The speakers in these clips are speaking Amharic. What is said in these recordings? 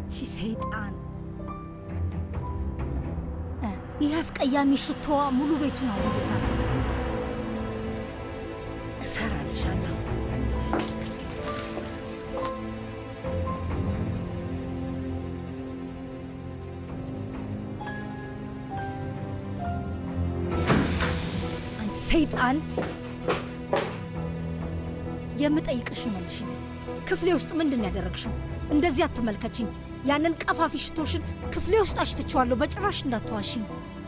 እቺ ሰይጣን እ፣ ይህ አስቀያሚ ሽቶዋ ሙሉ ቤቱን አውዶታል። እሰራልሻለሁ። አንቺ ሰይጣን የምጠይቅሽ መልሽልኝ። ክፍሌ ውስጥ ምንድን ነው ያደረግሽው? እንደዚህ አትመልከችኝ። ያንን ቀፋፊ ሽቶሽን ክፍሌ ውስጥ አሽትቼዋለሁ። በጭራሽ እንዳትዋሽኝ።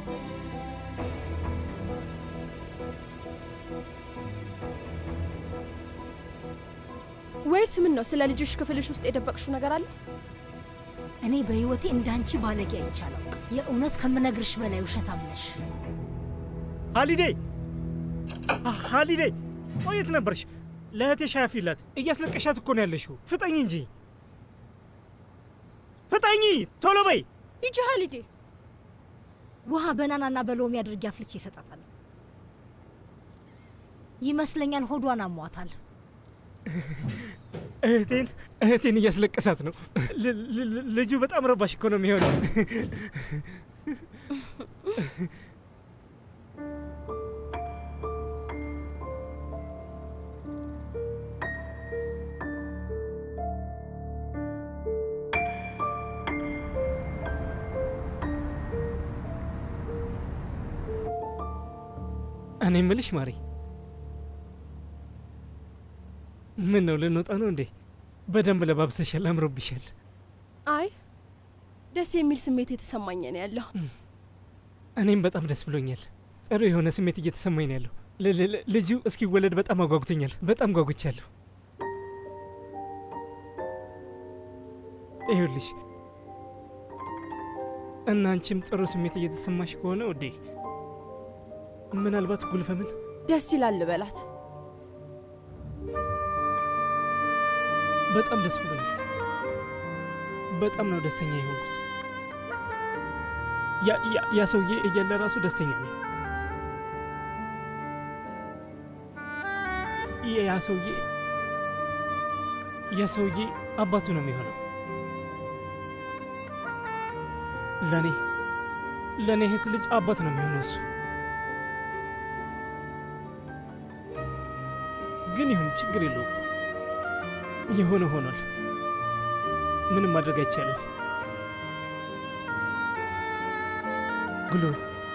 ወይስ ምን ነው? ስለ ልጅሽ ክፍልሽ ውስጥ የደበቅሽው ነገር አለ? እኔ በሕይወቴ እንዳንቺ ባለጌ አይቻለሁ። የእውነት ከምነግርሽ በላይ ውሸታም ነሽ። ሃሊዴ ሃሊዴ፣ ቆየት ነበርሽ? ለእህቴ ሻይ አፍይላት። እያስለቀሻት እኮ ነው ያለሽው። ፍጠኝ እንጂ ፍጠኝ! ቶሎ በይ። ሂጂ ሀሊዴ። ውሃ በናናና በሎሚ አድርጌ አፍልቼ ይሰጣታል። ይመስለኛል ሆዷን አሟታል። እህቴን እህቴን እያስለቀሳት ነው። ል- ል- ልጁ በጣም ረባሽ እኮ ነው የሚሆነው። እኔ ምልሽ ማሪ፣ ምን ነው ልንወጣ ነው እንዴ? በደንብ ለባብሰሻል፣ አምሮብሻል። አይ ደስ የሚል ስሜት የተሰማኝ ነው ያለው። እኔም በጣም ደስ ብሎኛል። ጥሩ የሆነ ስሜት እየተሰማኝ ነው ያለው። ል- ል- ልጁ እስኪወለድ በጣም አጓጉቶኛል። በጣም ጓጉቻለሁ። ይኸውልሽ እና አንቺም ጥሩ ስሜት እየተሰማሽ ከሆነ ውዴ፣ ምናልባት ጉልፈምን ደስ ይላል በላት። በጣም ደስ ብሎኛል። በጣም ነው ደስተኛ የሆንኩት። ያ- ያ- ያ ሰውዬ እያለ ራሱ ደስተኛ ነኝ። ያ- ያ ሰውዬ ያ ሰውዬ አባቱ ነው የሚሆነው። ለእኔ ለእኔ እህት ልጅ አባት ነው የሚሆነው እሱ። ግን ይሁን ችግር የለውም። የሆነ ሆኗል። ምንም ማድረግ አይቻልም። ጉልሩ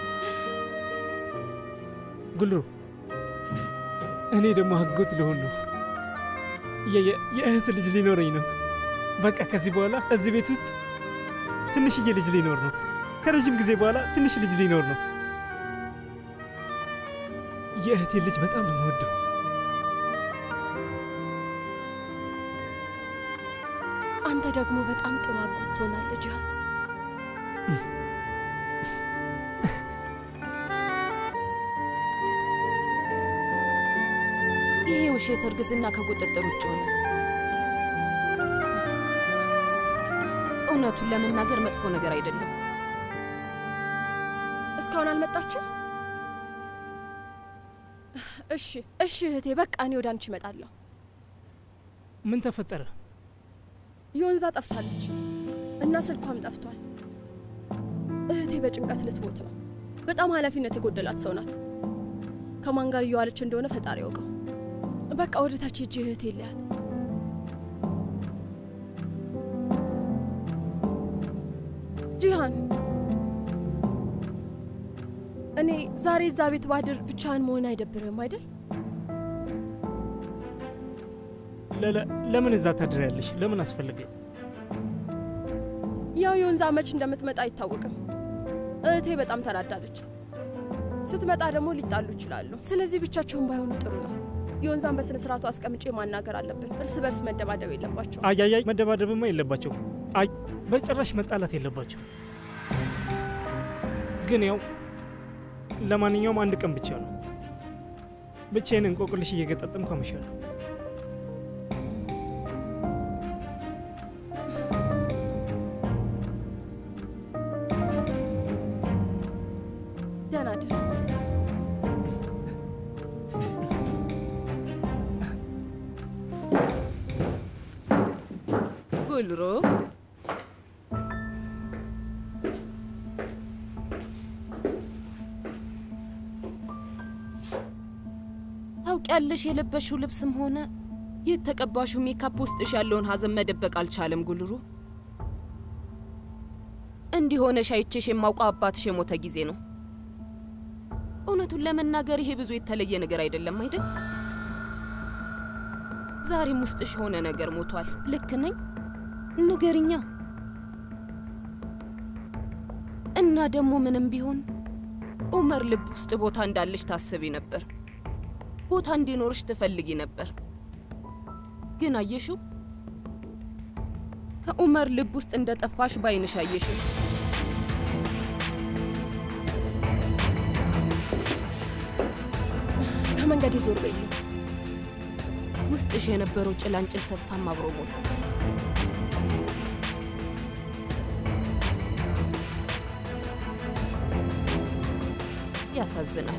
ጉልሩ፣ እኔ ደግሞ አጎት ልሆን ነው። የ- የ- የእህት ልጅ ሊኖረኝ ነው። በቃ ከዚህ በኋላ እዚህ ቤት ውስጥ ትንሽዬ ልጅ ሊኖር ነው። ከረጅም ጊዜ በኋላ ትንሽ ልጅ ሊኖር ነው። የእህቴ ልጅ በጣም ነው የምወደው። አንተ ደግሞ በጣም ጥሩ አጎት ትሆናለህ ጂሃን። ይሄ ውሸት እርግዝና ከቁጥጥር ውጭ ሆነ። እውነቱን ለመናገር መጥፎ ነገር አይደለም። እስካሁን አልመጣችም? እሺ እሺ እህቴ፣ በቃ እኔ ወደ አንቺ እመጣለሁ። ምን ተፈጠረ? የወንዛ ጠፍታለች እና ስልኳም ጠፍቷል። እህቴ በጭንቀት ልትሞት ነው። በጣም ኃላፊነት የጎደላት ሰው ናት። ከማን ጋር እየዋለች እንደሆነ ፈጣሪ ያውቀው። በቃ ወደ ታች ሂጂ እህቴ ልያት። ጂሃን፣ እኔ ዛሬ እዛ ቤት ባድር ብቻህን መሆን አይደብርህም አይደል? ለ- ለምን እዛ ታድሪያለሽ? ለምን አስፈለገኝ? ያው የወንዛ መች እንደምትመጣ አይታወቅም። እህቴ በጣም ተናዳለች። ስትመጣ ደግሞ ሊጣሉ ይችላሉ። ስለዚህ ብቻቸውን ባይሆኑ ጥሩ ነው። የወንዛን በስነ ስርዓቱ አስቀምጬ ማናገር አለብን። እርስ በርስ መደባደብ የለባቸው። አያያይ መደባደብማ የለባቸው። አይ በጭራሽ መጣላት የለባቸው። ግን ያው ለማንኛውም አንድ ቀን ብቻ ነው። ብቻዬን እንቆቅልሽ እየገጣጠምኩ አመሻለሁ። ደህና እደር። ጉልሮ ታውቂያለሽ፣ የለበሽው ልብስም ሆነ የተቀባሽው ሜካፕ ውስጥሽ ያለውን ሀዘን መደበቅ አልቻለም ጉልሩ። እንዲህ ሆነሽ አይቼሽ የማውቀው አባትሽ የሞተ ጊዜ ነው። እውነቱን ለመናገር ይሄ ብዙ የተለየ ነገር አይደለም አይደል? ዛሬም ውስጥሽ የሆነ ነገር ሞቷል። ልክ ነኝ? ንገሪኛ። እና ደግሞ ምንም ቢሆን ኡመር ልብ ውስጥ ቦታ እንዳለሽ ታስቢ ነበር። ቦታ እንዲኖርሽ ትፈልጊ ነበር። ግን አየሽው፣ ከኡመር ልብ ውስጥ እንደ ጠፋሽ ባይንሽ አየሽው። ከመንገድ ዞር በይልኝ። ውስጥሽ የነበረው ጭላንጭል ተስፋም አብሮ ሞት። ያሳዝናል።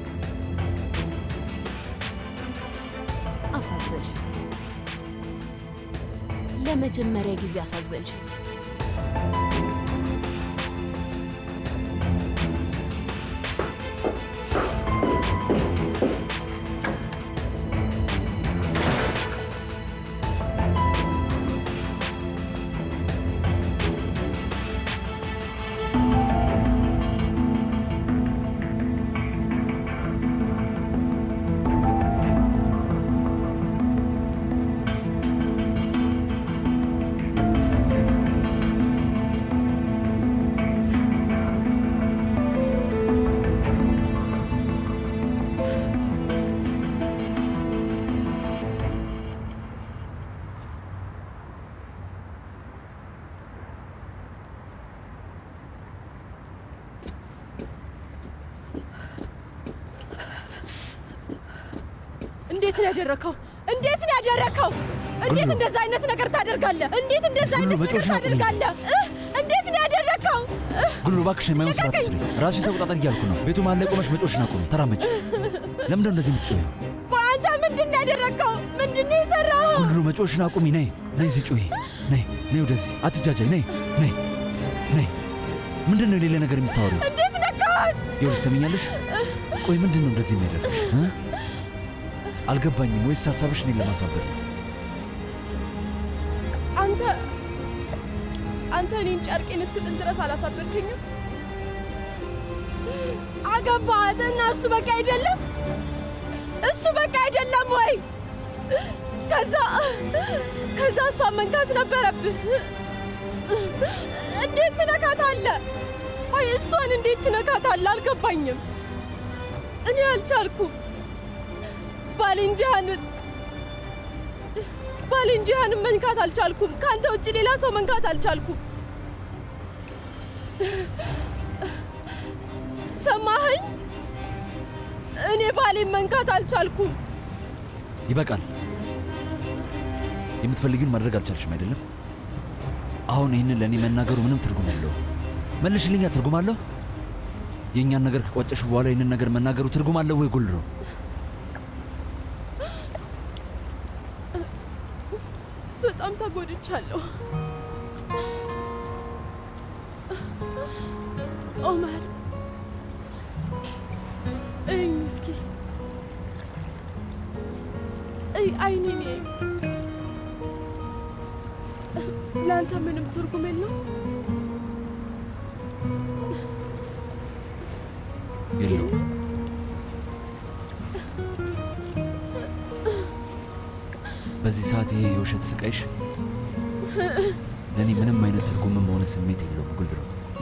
አሳዘንሽ። ለመጀመሪያ ጊዜ አሳዘንሽ። እንዴት ነው ያደረከው? እንዴት ነው ያደረከው? እንዴት ጉልሩ። እንደዛ አይነት ነገር ታደርጋለህ? እንዴት እንደዛ ጉልሩ፣ አይነት ነገር መጮሽን አቁሚ። ታደርጋለህ? እህ! እንዴት ነው ያደረከው? እህ! ጉልሩ እባክሽ የማይሆን ስራ አትስሪ። ራስሽን ተቆጣጠር እያልኩ ነው። ቤቱ መሀል ላይ ቆመሽ መጮሽን አቁሚ። ተራመጭ። ለምንድነው እንደዚህ የምትጮይው? ቆይ አንተ ምንድን ነው ያደረከው? ምንድን ነው የሰራኸው? ጉልሩ መጮሽን አቁሚ። ነይ ነይ፣ እዚህ ጮይ። ነይ ነይ፣ ወደዚህ አትጃጃይ። ነይ ነይ ነይ። ምንድን ነው የሌለ ነገር የምታወሪው? እንዴት ነካት? ይኸውልሽ ትሰሚኛለሽ? ቆይ ምንድን ነው እንደዚህ የሚያደርግሽ እ? አልገባኝም። ወይስ ሀሳብሽ እኔን ለማሳበር ነው? አንተ አንተ እኔን ጨርቄን እስክጥል ድረስ አላሳበርከኝም። አገባሃት እና እሱ በቃ አይደለም እሱ በቃ አይደለም ወይ? ከዛ ከዛ እሷን መንካት ነበረብህ። እንዴት ትነካታለህ? ቆይ እሷን እንዴት ትነካታለህ? አልገባኝም። እኔ አልቻልኩም። ባልንጀራንን ባልንጀራንን መንካት አልቻልኩም። ከአንተ ውጭ ሌላ ሰው መንካት አልቻልኩም። ሰማኸኝ? እኔ ባሌን መንካት አልቻልኩም። ይበቃል። የምትፈልጊውን ማድረግ አልቻልሽም አይደለም? አሁን ይህንን ለእኔ መናገሩ ምንም ትርጉም የለውም። መልሽልኛ፣ ትርጉም አለው? የእኛን ነገር ከቋጨሹ በኋላ ይህንን ነገር መናገሩ ትርጉም አለው ወይ? ጉልሮ በጣም ተጎድቻለሁ። ኦመር እኝ እስኪ እይ አይኔን እይ። ለአንተ ምንም ትርጉም የለው? የለውም። በዚህ ሰዓት ይሄ የውሸት ስቃይሽ ለእኔ ምንም አይነት ትርጉምም ሆነ ስሜት የለውም። ጉልሮ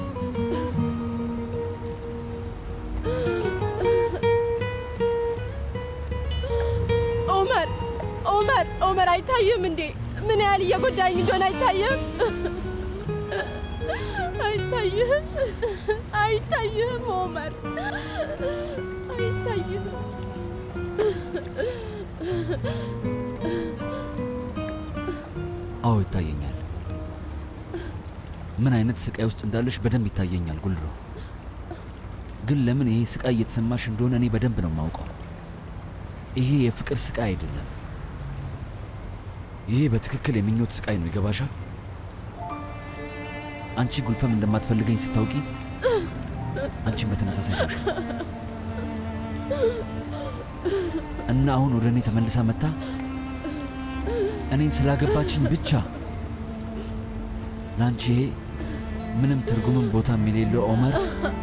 ኦመር ኦመር ኦመር አይታይም እንዴ? ምን ያህል እየጎዳኝ እንደሆነ አይታይም? አይታይህም? አይታይህም ኦመር አይታይህም? አዎ ይታየኛል። ምን አይነት ስቃይ ውስጥ እንዳለሽ በደንብ ይታየኛል ጉልሮ። ግን ለምን ይሄ ስቃይ እየተሰማሽ እንደሆነ እኔ በደንብ ነው የማውቀው። ይሄ የፍቅር ስቃይ አይደለም። ይሄ በትክክል የምኞት ስቃይ ነው። ይገባሻል? አንቺ ጉልፈም እንደማትፈልገኝ ስታውቂ አንቺን በተመሳሳይ ተውሻል። እና አሁን ወደ እኔ ተመልሳ መታ እኔን ስላገባችኝ ብቻ ለአንቺ ይሄ ምንም ትርጉምም ቦታም የሌለው ኦመር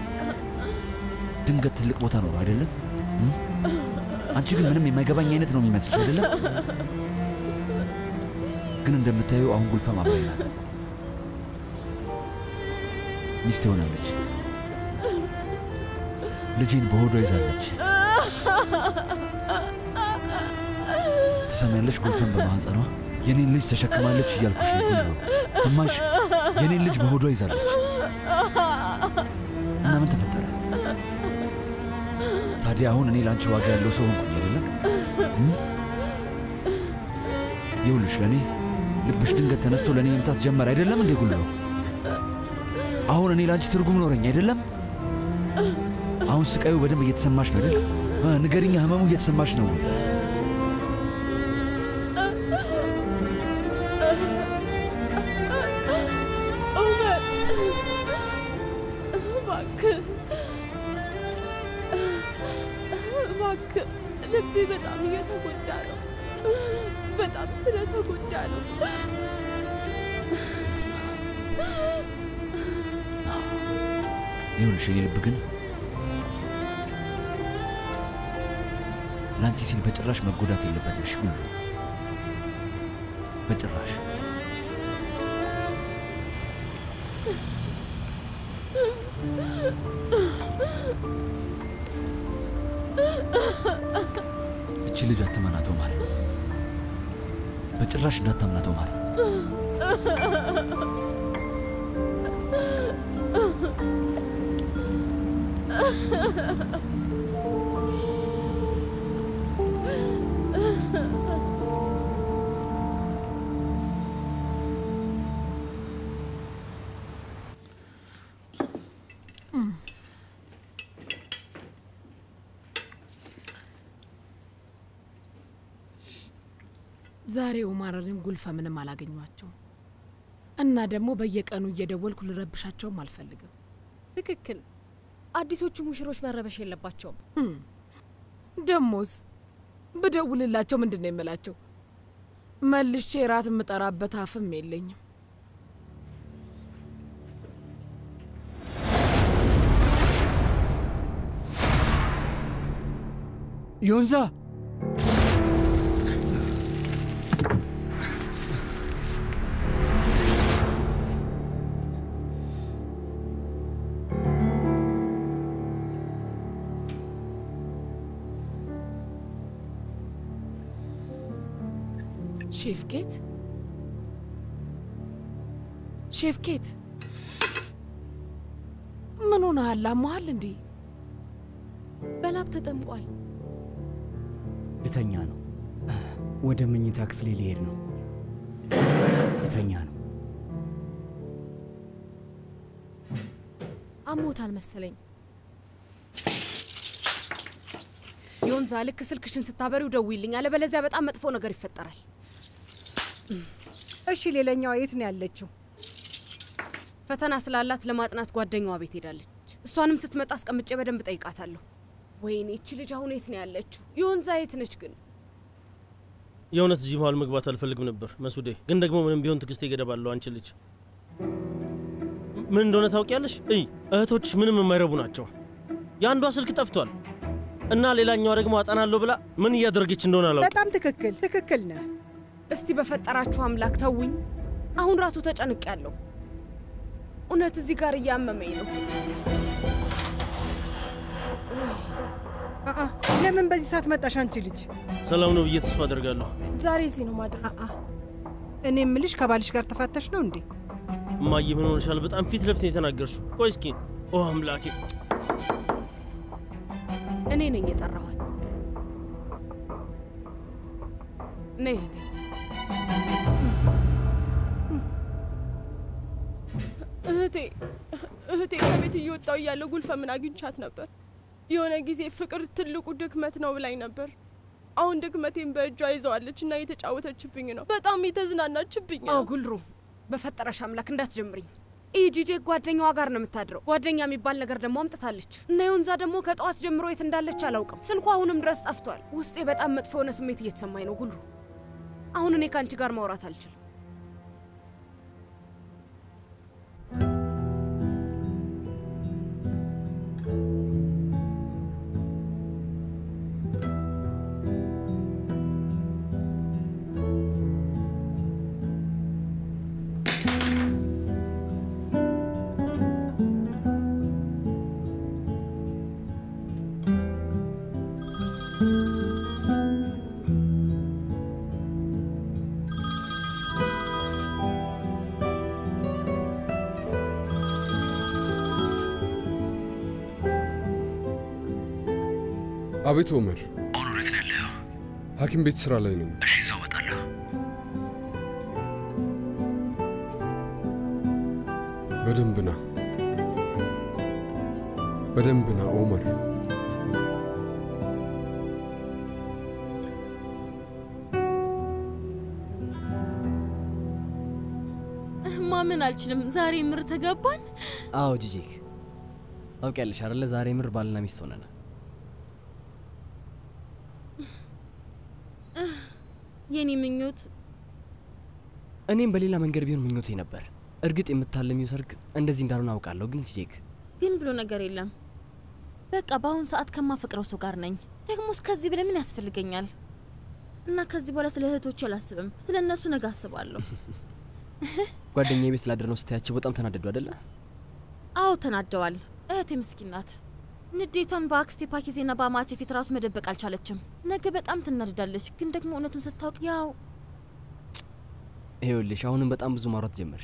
ድንገት ትልቅ ቦታ ኖሮ አይደለም? እም? አንቺ ግን ምንም የማይገባኝ አይነት ነው የሚመስልሽ አይደለም? ግን እንደምታዩ አሁን ጉልፈም አብራኝ ናት። ሚስት ሆናለች። ልጄን በሆዷ ይዛለች። ትሰሚያለሽ? ጉልፈም በማህፀኗ የኔን ልጅ ተሸክማለች እያልኩሽ ነው። ጉልሮ ሰማሽ? የኔን ልጅ በሆዷ ይዛለች እና ምን ተፈጠረ ታዲያ? አሁን እኔ ለአንቺ ዋጋ ያለው ሰው ሆንኩኝ አይደለም? እም? ይኸውልሽ ለእኔ ልብሽ ድንገት ተነስቶ ለእኔ መምታት ጀመር አይደለም እንዴ ጉልሮ? አሁን እኔ ለአንቺ ትርጉም ኖረኝ አይደለም? አሁን ስቃዩ በደንብ እየተሰማሽ ነው አይደል? እ፣ ንገሪኛ፣ ህመሙ እየተሰማሽ ነው ወይ? ኦመር እባክህ እባክህ፣ ልቤ በጣም እየተጎዳ ነው። በጣም ስለተጎዳ ነው። ይኸውልሽ የኔ ልብ ግን ለአንቺ ሲል በጭራሽ መጎዳት የለበትም። እሺ ጉልሮ፣ በጭራሽ እቺ ልጅ አትመናተው ማለት በጭራሽ እንዳታምናተው ማለት ዛሬ ኡማርንም ጉልፈምንም አላገኟቸውም እና ደግሞ በየቀኑ እየደወልኩ ልረብሻቸውም አልፈልግም። ትክክል። አዲሶቹ ሙሽሮች መረበሽ የለባቸውም። እም፣ ደሞስ ብደውልላቸው ምንድን ነው የምላቸው? መልሼ ራት የምጠራበት አፍም የለኝም። ዮንዛ ሼፍኬት ሼፍኬት፣ ምን ሆነሃል? አሞሃል እንዴ? በላብ ተጠምቋል። ልተኛ ነው። ወደ መኝታ ክፍሌ ሊሄድ ነው። ልተኛ ነው። አሞታል መሰለኝ። ዮንዛ፣ ልክ ስልክሽን ስታበሪው ደውይልኝ፣ አለበለዚያ በጣም መጥፎ ነገር ይፈጠራል። እሺ፣ ሌላኛዋ የት ነው ያለችው? ፈተና ስላላት ለማጥናት ጓደኛዋ ቤት ሄዳለች። እሷንም ስትመጣ አስቀምጬ በደንብ ጠይቃታለሁ። ወይኔ እቺ ልጅ አሁን የት ነው ያለችው? ዮንዛ የት ነች ግን? የእውነት እዚህ መሀል መግባት አልፈልግም ነበር መሱዴ፣ ግን ደግሞ ምንም ቢሆን ትዕግስቴ ገደብ አለው። አንቺ ልጅ ምን እንደሆነ ታውቂያለሽ? እይ እህቶችሽ ምንም የማይረቡ ናቸው። የአንዷ ስልክ ጠፍቷል እና ሌላኛዋ ደግሞ አጠናለሁ ብላ ምን እያደረገች እንደሆነ አላውቅም። በጣም ትክክል ትክክል ነህ። እስቲ በፈጠራችሁ አምላክ ተውኝ። አሁን ራሱ ተጨንቅ ያለው እውነት እዚህ ጋር እያመመኝ ነው። አአ ለምን በዚህ ሰዓት መጣሽ አንቺ ልጅ? ሰላም ነው ብዬ ተስፋ አደርጋለሁ። ዛሬ እዚህ ነው ማድረግ። አአ እኔ የምልሽ ከባልሽ ጋር ተፋተሽ ነው እንዴ? እማዬ ምን ሆነሻል? በጣም ፊት ለፊት ነው የተናገርሽው። ቆይ እስኪ ኦ አምላኬ እኔ ነኝ የጠራኋት። ነይ እህቴ። እህቴ እህቴ ከቤት እየወጣው እያለ ጉልፈምን አግኝቻት ነበር። የሆነ ጊዜ ፍቅር ትልቁ ድክመት ነው ብላኝ ነበር። አሁን ድክመቴን በእጇ ይዘዋለች እና እየተጫወተችብኝ ነው። በጣም የተዝናናችብኝ አዎ ነው። ጉልሩ፣ በፈጠረሽ አምላክ እንዳትጀምሪኝ። ይህ ጂጄ ጓደኛዋ ጋር ነው የምታድረው። ጓደኛ የሚባል ነገር ደግሞ አምጥታለች እና የወንዛ ደግሞ ከጠዋት ጀምሮ የት እንዳለች አላውቅም። ስልኳ አሁንም ድረስ ጠፍቷል። ውስጤ በጣም መጥፎ የሆነ ስሜት እየተሰማኝ ነው ጉሉ። አሁን እኔ ከአንቺ ጋር ማውራት አልችልም። አቤት ኦመር፣ አሁን ወዴት ነው ያለኸው? ሐኪም ቤት ስራ ላይ ነኝ። እሺ፣ እዛው እመጣለሁ። በደንብ ና፣ በደንብ ና ኦመር። ማመን አልችልም። ዛሬ ምር ተገባን። አዎ ጂጂክ፣ ታውቂያለሽ አይደለ? ዛሬ ምር ባልና ሚስት ሆነናል። የኔ ምኞት እኔም በሌላ መንገድ ቢሆን ምኞቴ ነበር። እርግጥ የምታለሚው ሰርግ እንደዚህ እንዳልሆነ አውቃለሁ፣ ግን ጂጂክ ግን ብሎ ነገር የለም። በቃ በአሁን ሰዓት ከማፈቅረው ሰው ጋር ነኝ። ደግሞ እስከዚህ በላይ ምን ያስፈልገኛል? እና ከዚህ በኋላ ስለ እህቶቼ አላስብም። ስለ እነሱ ነገ አስባለሁ። ጓደኛዬ ቤት ላድር ነው ስታያቸው በጣም ተናደዱ አይደለ? አዎ ተናደዋል። እህቴ ምስኪን ናት። ንዴቷን በአክስቴ ፓኪዜና በአማቼ ፊት ራሱ መደበቅ አልቻለችም። ነገ በጣም ትናደዳለች፣ ግን ደግሞ እውነቱን ስታውቅ ያው ይኸውልሽ አሁንም በጣም ብዙ ማውራት ጀመርሽ።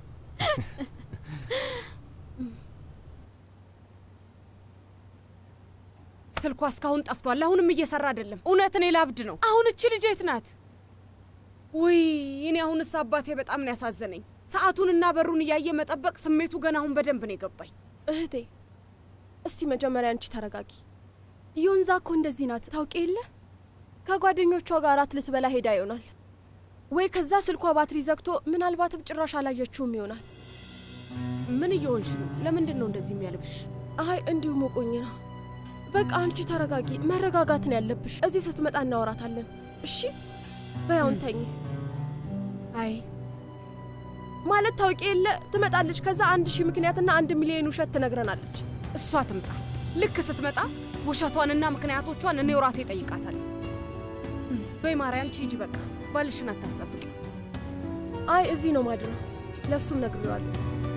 ስልኳ እስካሁን ጠፍቷል። አሁንም እየሰራ አይደለም። እውነት እኔ ላብድ ነው። አሁን እቺ ልጅ የት ናት? ውይ እኔ አሁንስ አባቴ በጣም ነው ያሳዘነኝ። ሰዓቱንና በሩን እያየ መጠበቅ ስሜቱ ገና አሁን በደንብ ነው የገባኝ። እህቴ እስቲ መጀመሪያ አንቺ ተረጋጊ። ዮንዛ እኮ እንደዚህ ናት ታውቂ የለ ከጓደኞቿ ጋር እራት ልትበላ ሄዳ ይሆናል ወይ ከዛ ስልኳ ባትሪ ዘግቶ ምናልባትም ጭራሽ አላየችውም ይሆናል። ምን እየሆንሽ ነው? ለምንድን ነው እንደዚህ የሚያልብሽ? አይ እንዲሁ ሞቆኝ ነው። በቃ አንቺ ተረጋጊ። መረጋጋት ነው ያለብሽ። እዚህ ስትመጣ እናወራታለን። እሺ በያውን ተኝ። አይ ማለት ታውቂ የለ ትመጣለች። ከዛ አንድ ሺህ ምክንያትና አንድ ሚሊዮን ውሸት ትነግረናለች። እሷ ትምጣ። ልክ ስትመጣ ውሸቷንና ምክንያቶቿን እኔው ራሴ ጠይቃታለሁ። በይ ማርያም ሂጂ፣ በቃ ባልሽን አታስጠብቂ። አይ እዚህ ነው ማድረው። ለእሱም ነግሬዋለሁ።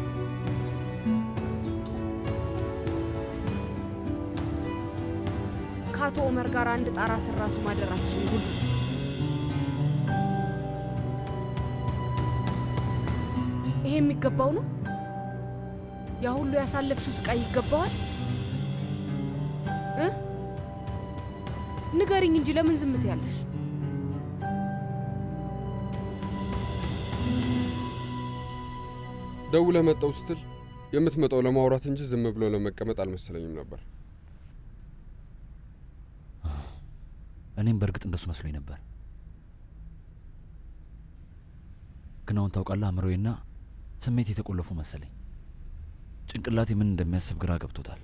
ከአቶ ኦመር ጋር አንድ ጣራ ስር ራሱ ማደራችን ሁሉ ይሄ የሚገባው ነው? ያ ሁሉ ያሳለፍሽው ስቃይ ይገባዋል? እ ንገሪኝ እንጂ ለምን ዝምት ያለሽ? ደውለህ መጣው ስትል የምትመጣው ለማውራት እንጂ ዝም ብሎ ለመቀመጥ አልመሰለኝም ነበር። እኔም በእርግጥ እንደሱ መስሎኝ ነበር። ግን አሁን ታውቃለህ፣ አእምሮዬና ስሜት የተቆለፉ መሰለኝ። ጭንቅላቴ ምን እንደሚያስብ ግራ ገብቶታል።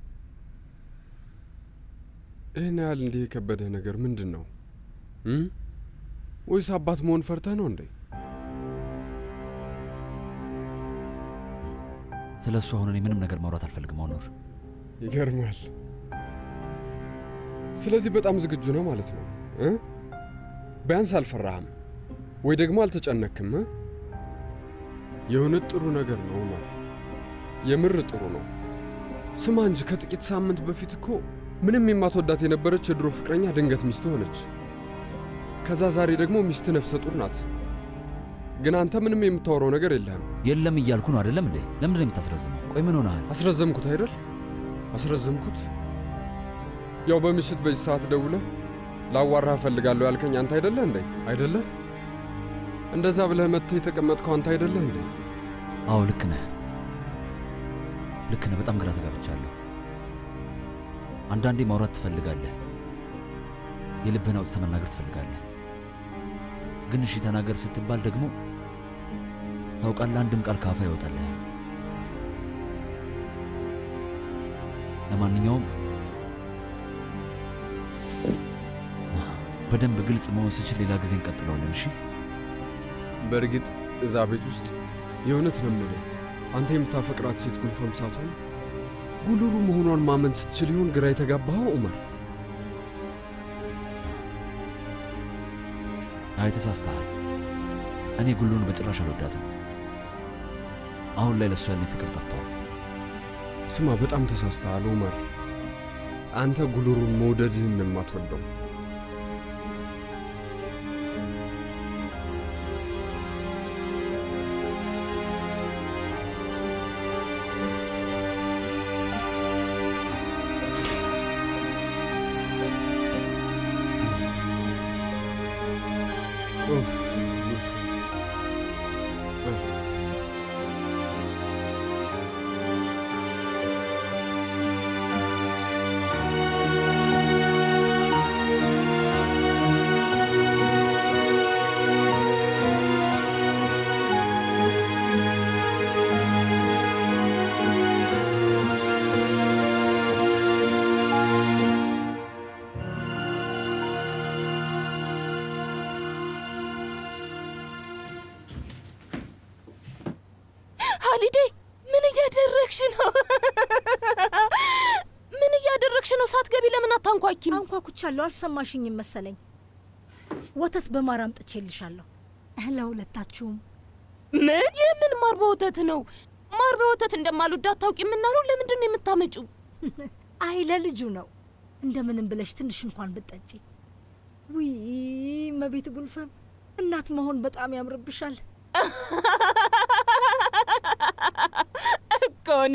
ይህን ያህል እንዲህ የከበደህ ነገር ምንድን ነው እ ወይስ አባት መሆን ፈርተህ ነው እንዴ? ስለ እሱ አሁን እኔ ምንም ነገር ማውራት አልፈልግም። አሁኑር ይገርማል። ስለዚህ በጣም ዝግጁ ነው ማለት ነው እ ቢያንስ አልፈራህም ወይ ደግሞ አልተጨነክም? እ? የእውነት ጥሩ ነገር ነው ማለት የምር ጥሩ ነው። ስማ እንጂ ከጥቂት ሳምንት በፊት እኮ ምንም የማትወዳት የነበረች የድሮ ፍቅረኛ ድንገት ሚስት ሆነች። ከዛ ዛሬ ደግሞ ሚስት ነፍሰ ጡር ናት። ግን አንተ ምንም የምታወራው ነገር የለህም። የለም እያልኩ ነው አይደለም እንዴ? ለምንድን ነው የምታስረዝመው? ቆይ ምን ሆነሃል? አስረዘምኩት አይደል? አስረዘምኩት። ያው በምሽት በዚህ ሰዓት ደውለህ ላዋራህ እፈልጋለሁ ያልከኝ አንተ አይደለህ እንዴ? አይደለህ? እንደዛ ብለህ መጥተህ የተቀመጥከው አንተ አይደለህ እንዴ? አዎ ልክ ነህ፣ ልክ ነህ። በጣም ግራ ተጋብቻለሁ። አንዳንዴ ማውራት ትፈልጋለህ፣ የልብህን አውጥተህ መናገር ትፈልጋለህ። ግን እሺ ተናገር ስትባል ደግሞ ታውቃለህ፣ አንድም ቃል ካፋ ይወጣልህ። ለማንኛውም በደንብ ግልጽ መሆን ስችል ሌላ ጊዜ እንቀጥለዋለን። እሺ? በእርግጥ እዛ ቤት ውስጥ የእውነት ነው የምልህ አንተ የምታፈቅራት ሴት ጉልፈም ሳትሆን ጉልሩ መሆኗን ማመን ስትችል ይሆን ግራ የተጋባኸው ዑመር? አይ ተሳስተሃል። እኔ ጉሉን በጭራሽ አልወዳትም። አሁን ላይ ለእሱ ያለኝ ፍቅር ጠፍቷል። ስማ፣ በጣም ተሳስተሃል ዑመር። አንተ ጉልሩን መውደድህን ነው የማትወደው። ኡፍ፣ ኡፍ። ሀሊዴ ምን እያደረግሽ ነው? ምን እያደረግሽ ነው? ሳትገቢ ለምን አታንኳኪም? አንኳኩቻለሁ። አልሰማሽኝም መሰለኝ። ወተት በማር አምጥቼልሻለሁ ለሁለታችሁም። ምን? የምን ማር በወተት ነው? ማር በወተት እንደማልወድ አታውቂም እና ነው? ለምንድን ነው የምታመጪው? አይ ለልጁ ነው። እንደምንም ብለሽ ትንሽ እንኳን ብጠጪ። ውይ መቤት ጉልፈም፣ እናት መሆን በጣም ያምርብሻል። እኮ እኔ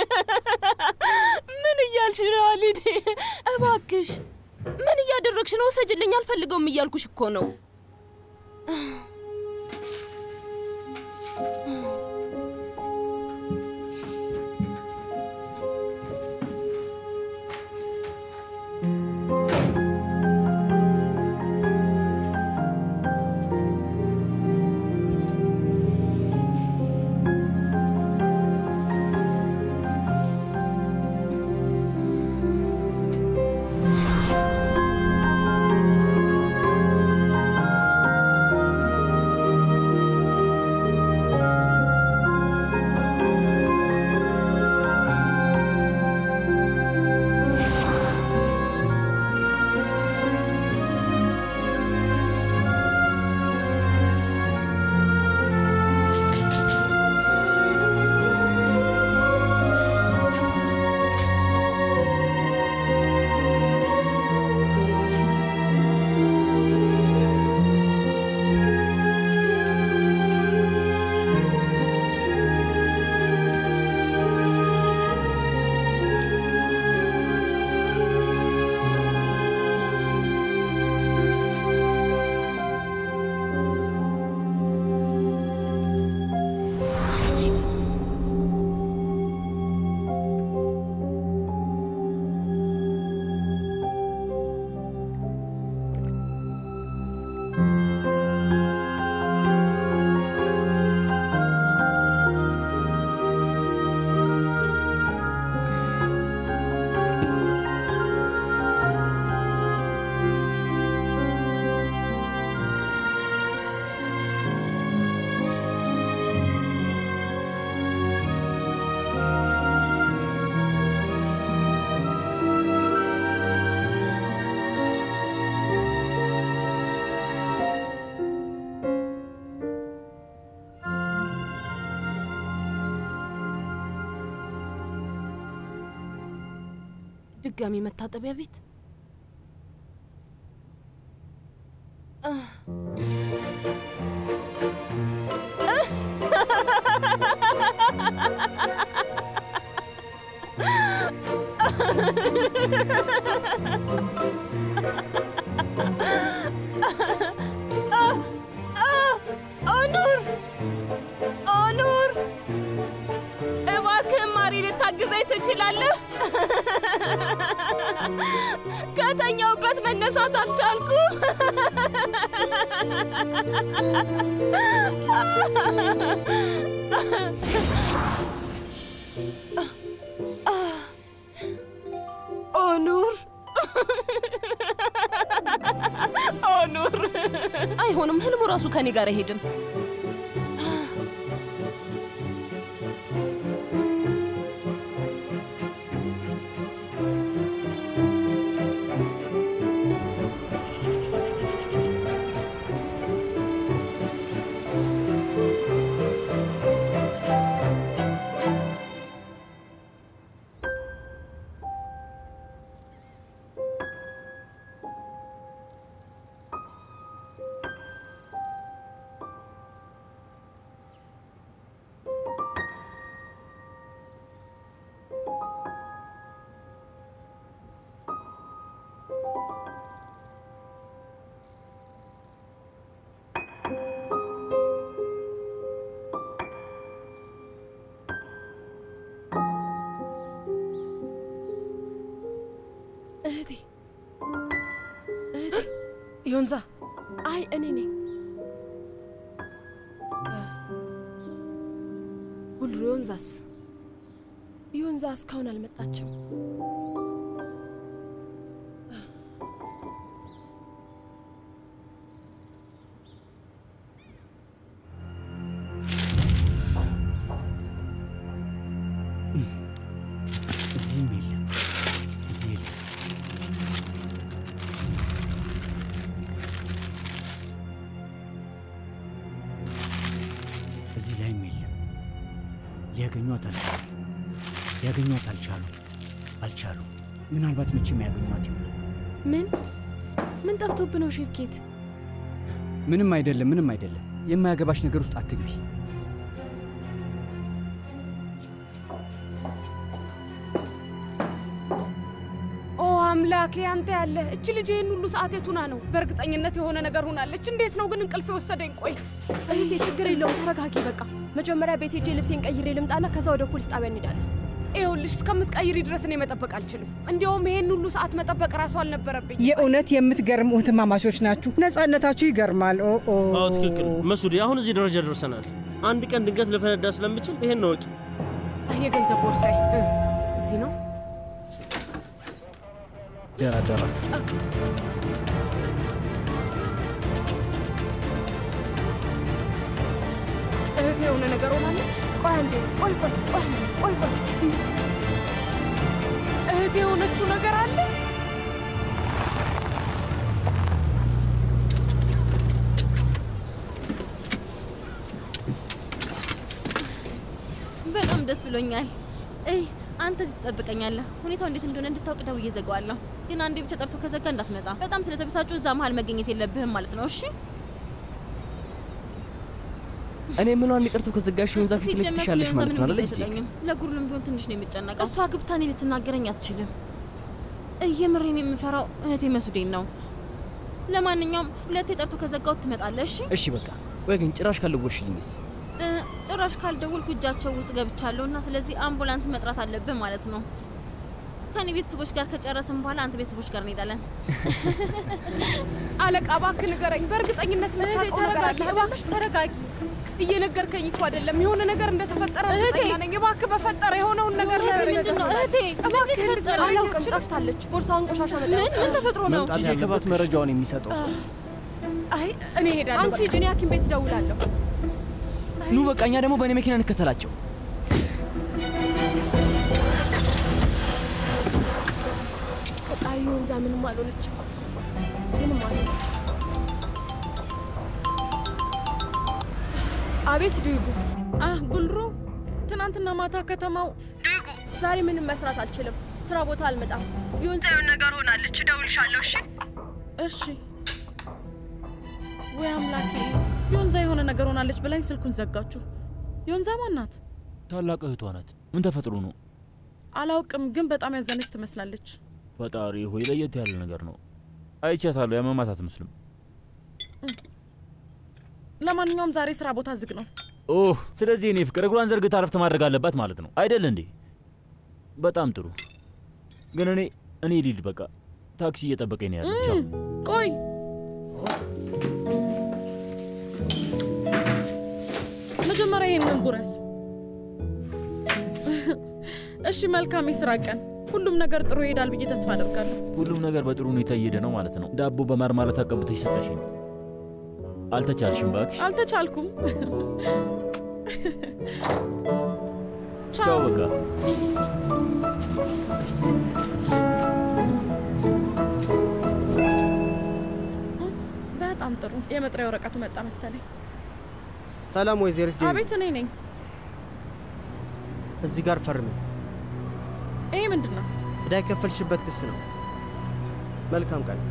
ምን እያልሽ ነው ሀሊዴ? እባክሽ ምን እያደረግሽ ነው? ውሰጅልኝ፣ አልፈልገውም እያልኩሽ እኮ ነው። ድጋሚ መታጠቢያ ቤት ኦኑር ኦኑር፣ እባክህ ማሪ ልታግዘኝ ትችላለህ? ከተኛውበት መነሳት አልቻልኩ። አይሆንም። ህልሙ ራሱ ከኔ ጋር አይሄድም። እህቴ እህቴ ዮንዛ አይ እኔ ነኝ ጉልሩ ዮንዛስ ዮንዛ እስካሁን አልመጣችም እዚህም የለም፣ እዚህ የለም። እዚህ ላይም የለም። ሊያገኟት አልቻሉ ሊያገኟት አልቻሉ አልቻሉ። ምናልባት መቼም ያገኟት ይሆናል። ምን ምን ጠፍቶብ ነው ሼፍኬት ምንም አይደለም፣ ምንም አይደለም። የማያገባሽ ነገር ውስጥ አትግቢ። ኦ አምላኬ አንተ ያለ እች ልጅ ይህን ሁሉ ሰዓት የቱና ነው? በእርግጠኝነት የሆነ ነገር ሆናለች። እንዴት ነው ግን እንቅልፍ የወሰደኝ? ቆይ እህቴ ችግር የለውም ተረጋጊ በቃ መጀመሪያ ቤት ሄጄ ልብሴን ቀይሬ ልምጣና ከዛ ወደ ፖሊስ ጣቢያ እንሄዳለን ይኸውልሽ እስከምትቀይሪ ድረስ እኔ መጠበቅ አልችልም። እንዲያውም ይሄን ሁሉ ሰዓት መጠበቅ ራሱ አልነበረብኝ። የእውነት የምትገርሙ እህትማማቾች ናችሁ። ነጻነታችሁ ይገርማል። ኦ ኦ። አዎ ትክክል መሱዴ። አሁን እዚህ ደረጃ ደርሰናል። አንድ ቀን ድንገት ልፈነዳ ስለምችል ይሄን ወቂ። የገንዘብ ቦርሳዬ እ፣ እዚህ ነው። ደህና አደራችሁ። እህቴ የሆነ ነገር ሆናለች። ቆይ አንዴ፣ ቆይ ቆይ ቆይ አንዴ፣ ቆይ ቆይ እህቴ የሆነችው ነገር አለ። በጣም ደስ ብሎኛል። እይ አንተ እዚህ ትጠብቀኛለህ። ሁኔታው እንዴት እንደሆነ እንድታውቅ ደውዬ እዘጋዋለሁ። ግን አንዴ ብቻ ጠርቶ ከዘጋ እንዳትመጣ። በጣም ስለተበሳጩ እዛ መሀል መገኘት የለብህም ማለት ነው። እሺ? እኔ ምኗ እንዲጠርቶ ከዘጋሽ ዮንዛ ፊት ለፊት ሲጀመር ትሻለሽ ስለሆነ ማለት ነው ምንም አይደል? ጊዜ አይሰጠኝም። ለጉርሉም ቢሆን ትንሽ ነው የሚጨነቀው። እሷ ግብታ እኔ ልትናገረኝ አትችልም። እየምሬን የምፈራው እህቴ መሱዴን ነው። ለማንኛውም ሁለቴ ጠርቶ ከዘጋው ትመጣለህ። እሺ? እሺ በቃ ቆይ ግን ጭራሽ ካልደወልሽልኝስ? እ፣ ጭራሽ ካልደወልኩ እጃቸው ውስጥ ገብቻለሁ እና ስለዚህ አምቡላንስ መጥራት አለብን ማለት ነው። ከኔ ቤተሰቦች ጋር ከጨረስን በኋላ አንተ ቤተሰቦች ጋር እንሄዳለን። አለቃ እባክህ ንገረኝ። በእርግጠኝነት የምታውቀው ነገር አለ። እባክሽ ተረጋጊ። እየነገርከኝ እኮ አይደለም። የሆነ ነገር እንደተፈጠረ እህቴ! እርግጠኛ ነኝ። እባክህ በፈጠረ የሆነውን ነገር እህቴ፣ ንገረኝ። ምንድን ነው? እህቴ፣ እባክህ ምንድን ልትነግረኝ አላውቅም፣ አትችልም? ጠፍታለች። ቦርሳውን ቆሻሻ መጣ ምን ምን ተፈጥሮ ነው? መምጣት ያለበት መረጃውን የሚሰጠው ሰው። አይ እኔ እሄዳለሁ። አንቺ ሂጂ፣ እኔ ሐኪም ቤት እደውላለሁ። ኑ በቃ እኛ ደግሞ በእኔ መኪና እንከተላቸው። ፈጣሪ ወንዛ ምንም አልሆነችም፣ ምንም አልሆነችም። አቤት ዱይጉ። አህ ጉልሩ፣ ትናንትና ማታ ከተማው ዱይጉ፣ ዛሬ ምንም መስራት አልችልም። ስራ ቦታ አልመጣም። ዮንዛ የሆነ ነገር ሆናለች። እደውልሻለሁ። እሺ እሺ። ወይ አምላኬ፣ ዮንዛ የሆነ ነገር ሆናለች ብላኝ ስልኩን ዘጋችሁ። ዮንዛ ማን ናት? ታላቅ እህቷ ናት። ምን ተፈጥሮ ነው? አላውቅም፣ ግን በጣም ያዘነች ትመስላለች። ፈጣሪ ሆይ ለየት ያለ ነገር ነው። አይቻታለሁ። ያመማት አትመስልም። ለማንኛውም ዛሬ ስራ ቦታ ዝግ ነው። ኦህ፣ ስለዚህ እኔ ፍቅር እግሯን ዘርግታ ረፍት ማድረግ አለባት ማለት ነው አይደል እንዴ? በጣም ጥሩ። ግን እኔ እኔ ሊድ በቃ ታክሲ እየጠበቀኝ ነው ያለው። ቻው። ቆይ መጀመሪያ ይሄንን ጉረስ። እሺ፣ መልካም የስራ ቀን። ሁሉም ነገር ጥሩ ይሄዳል ብዬ ተስፋ አደርጋለሁ። ሁሉም ነገር በጥሩ ሁኔታ እየሄደ ነው ማለት ነው። ዳቦ በማር ማለት አቀብተሽ ሰጠሽኝ። አልተቻልሽም እባክሽ። አልተቻልኩም። ቻው በቃ። በጣም ጥሩ። የመጥሪያ ወረቀቱ መጣ መሰለኝ። ሰላም ወይዘሪት ዴቪድ፣ አቤት፣ እኔ ነኝ። እዚህ ጋር ፈርሚ። ይሄ ምንድን ነው? ዕዳ የከፈልሽበት ክስ ነው። መልካም ቀን።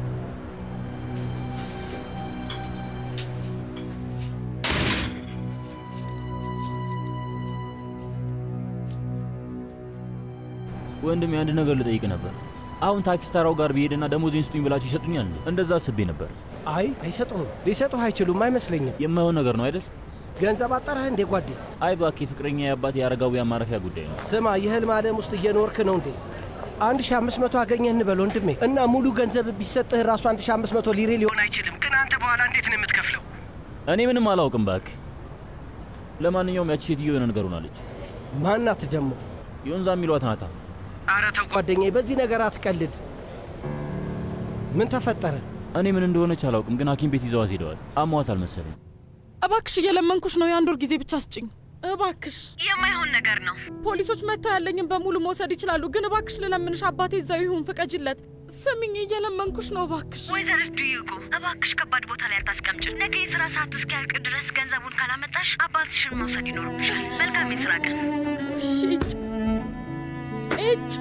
ወንድሜ አንድ ነገር ልጠይቅ ነበር። አሁን ታክሲ ተራው ጋር ብሄድና ደሞዜን ስጡኝ ብላችሁ ይሰጡኛል? እንዴ? እንደዛ አስቤ ነበር። አይ አይሰጡህም፣ ሊሰጡህ አይችሉም አይመስለኝም። የማይሆን ነገር ነው አይደል? ገንዘብ አጠራህ እንዴ ጓዴ? አይ እባክህ፣ ፍቅረኛ የአባት የአረጋውያን ማረፊያ ጉዳይ ነው። ስማ፣ የህልም ዓለም ውስጥ እየኖርክ ነው እንዴ? አንድ ሺ አምስት መቶ አገኘህ እንበል ወንድሜ፣ እና ሙሉ ገንዘብ ቢሰጥህ ራሱ አንድ ሺ አምስት መቶ ሊሬ ሊሆን አይችልም። ግን አንተ በኋላ እንዴት ነው የምትከፍለው? እኔ ምንም አላውቅም እባክህ። ለማንኛውም ያቺ ሴትዮ የሆነ ነገር ሆናለች። ማናት ደግሞ? ዮንዛ የሚሏት ናታ። አረ ተው ጓደኛዬ፣ በዚህ ነገር አትቀልድ። ምን ተፈጠረ? እኔ ምን እንደሆነች አላውቅም፣ ግን ሐኪም ቤት ይዘዋት ሄደዋል። አሟታል መሰለኝ። እባክሽ እየለመንኩሽ ነው፣ የአንድ ወር ጊዜ ብቻ ስጭኝ እባክሽ። የማይሆን ነገር ነው። ፖሊሶች መጥተው ያለኝን በሙሉ መውሰድ ይችላሉ፣ ግን እባክሽ ልለምንሽ፣ አባቴ እዛው ይሁን፣ ፍቀጅለት። ስሚኝ፣ እየለመንኩሽ ነው እባክሽ። ወይዘሪት ዱዩጎ እባክሽ ከባድ ቦታ ላይ አታስቀምጭን። ነገ የስራ ሰዓት እስኪያልቅ ድረስ ገንዘቡን ካላመጣሽ አባትሽን መውሰድ ይኖርብሻል። መልካም የስራ ቀን። እጭ እጭ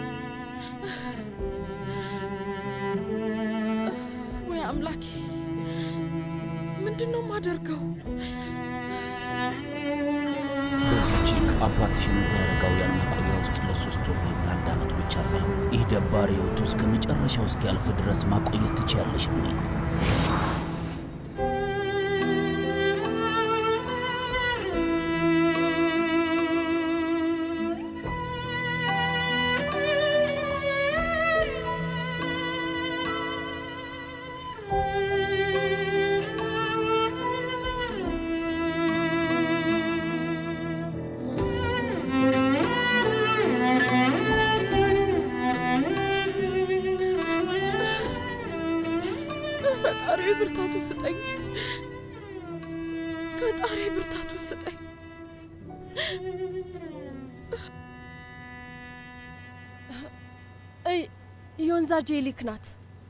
ወይ አምላኬ፣ ምንድን ነው የማደርገው? በዚህ ቼክ አባትሽን እዛ አረጋውያን መቆያ ውስጥ ለሶስት ወር ወይም ለአንድ ዓመት ብቻ ሳይሆን ይህ ደባሪ ህይወቱ እስከ መጨረሻው እስኪያልፍ ድረስ ማቆየት ትችያለሽ ዱይጎ። ፈጣሪ ብርታቱን ስጠኝ። ፈጣሪ ብርታቱን ስጠኝ። እይ ዮንዛ ጄሊክ ናት።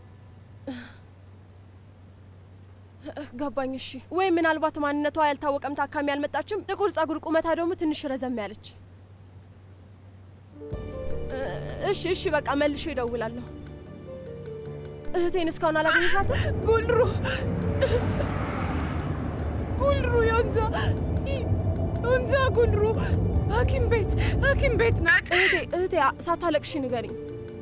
ገባኝ። እሺ፣ ወይ ምናልባት ማንነቷ ያልታወቀም ታካሚ አልመጣችም። ጥቁር ጸጉር፣ ቁመታ ደግሞ ትንሽ ረዘም ያለች። እሺ፣ እሺ፣ በቃ መልሼ እደውላለሁ። እህቴን እስካሁን አላገኘሻትም? ጉልሩ ጉልሩ ዮንዛ ዮንዛ ጉልሩ ሐኪም ቤት ሐኪም ቤት ናት። እህቴ እህቴ ሳታለቅሺ ንገሪኝ።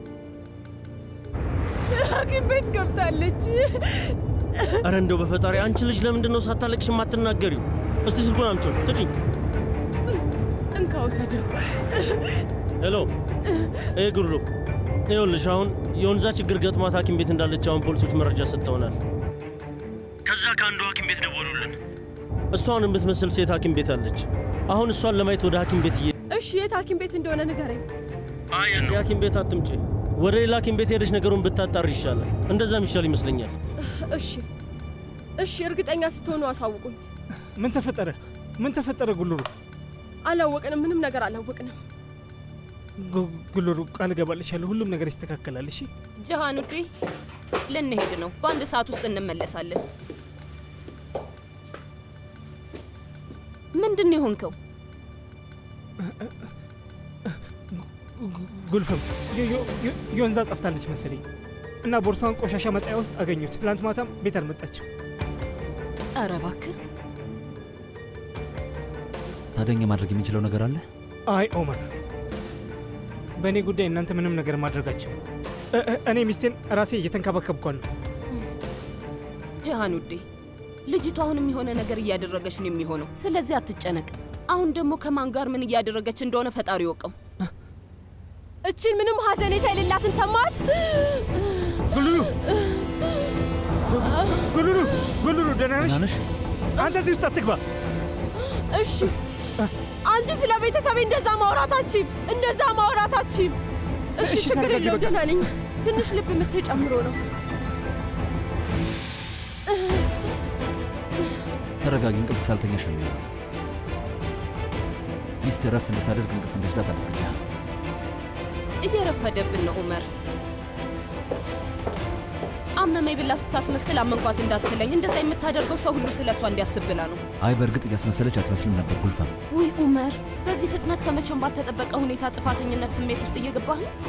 ሐኪም ቤት ገብታለች። አረ እንደው በፈጣሪ አንቺ ልጅ ለምንድን ነው ሳታለቅሽ የማትናገሪው? እስቲ ስልኩን አምጪው ስጪኝ። እንካ ውሰደው። ሄሎ ይሄ ጉልሩ ይኸውልሽ አሁን የወንዛ ችግር ገጥሟት ሐኪም ቤት እንዳለች አሁን ፖሊሶች መረጃ ሰጥተውናል። ከዛ ከአንዱ ሐኪም ቤት ደወሉልን። እሷን የምትመስል ሴት ሐኪም ቤት አለች። አሁን እሷን ለማየት ወደ ሐኪም ቤት እየ እሺ፣ የት ሐኪም ቤት እንደሆነ ንገረኝ። አይ የሐኪም ቤት አትምጪ። ወደ ሌላ ሐኪም ቤት ሄደሽ ነገሩን ብታጣር ይሻላል። እንደዛም ይሻል ይመስለኛል። እሺ፣ እሺ፣ እርግጠኛ ስትሆኑ አሳውቁኝ። ምን ተፈጠረ? ምን ተፈጠረ? ጉልሩ አላወቅንም፣ ምንም ነገር አላወቅንም። ጉ- ጉልሩ ቃል እገባልሻለሁ፣ ሁሉም ነገር ይስተካከላል። እሺ ጀሃን ውዴ፣ ልንሄድ ነው። በአንድ ሰዓት ውስጥ እንመለሳለን። ምንድን ነው የሆንከው? ጉልፍም ዮ- ዮ- ዮ- ዮንዛ ጠፍታለች መሰለኝ እና ቦርሳውን ቆሻሻ መጣያ ውስጥ አገኙት። ትላንት ማታም ቤት አልመጣችም። ኧረ እባክህ ታደኛ ማድረግ የምንችለው ነገር አለ? አይ ኦመር፣ በእኔ ጉዳይ እናንተ ምንም ነገር ማድረጋችሁ እኔ ሚስቴን ራሴ እየተንከባከብኳት ነው። ጀሃን ውዴ፣ ልጅቷ አሁንም የሆነ ነገር እያደረገች ነው የሚሆነው። ስለዚህ አትጨነቅ። አሁን ደግሞ ከማን ጋር ምን እያደረገች እንደሆነ ፈጣሪ ይወቀው። እችን ምንም ሀዘኔታ የሌላትን ሰማት። ጉልሉ ጉልሉ ጉልሉ፣ ደህና ነሽ? አንተ እዚህ ውስጥ አትግባ። እሺ አንቺ ስለ ቤተሰቤ እንደዛ ማውራታችም እንደዛ ማውራታችም። እሺ እሺ፣ ችግር ተረጋጊ፣ የለው በቃ። ደህና ነኝ። ትንሽ ልብ ምት ጨምሮ ነው። ተረጋጊ። እንቅልፍ ሳልተኛሽ ነው የሚሆነው። ሚስት እረፍት እንድታደርግ እንቅልፍ እንዲወስዳት አድርግልሃል። እየረፈደብን ነው ኡመር። አመመኝ ብላ ስታስመስል አመንኳት እንዳትለኝ። እንደዛ የምታደርገው ሰው ሁሉ ስለ እሷ እንዲያስብ ብላ ነው። አይ በእርግጥ እያስመሰለች አትመስልም ነበር ጉልፈም። ውይ ኡመር፣ በዚህ ፍጥነት ከመቼም ባልተጠበቀ ሁኔታ ጥፋተኝነት ስሜት ውስጥ እየገባህ ነው።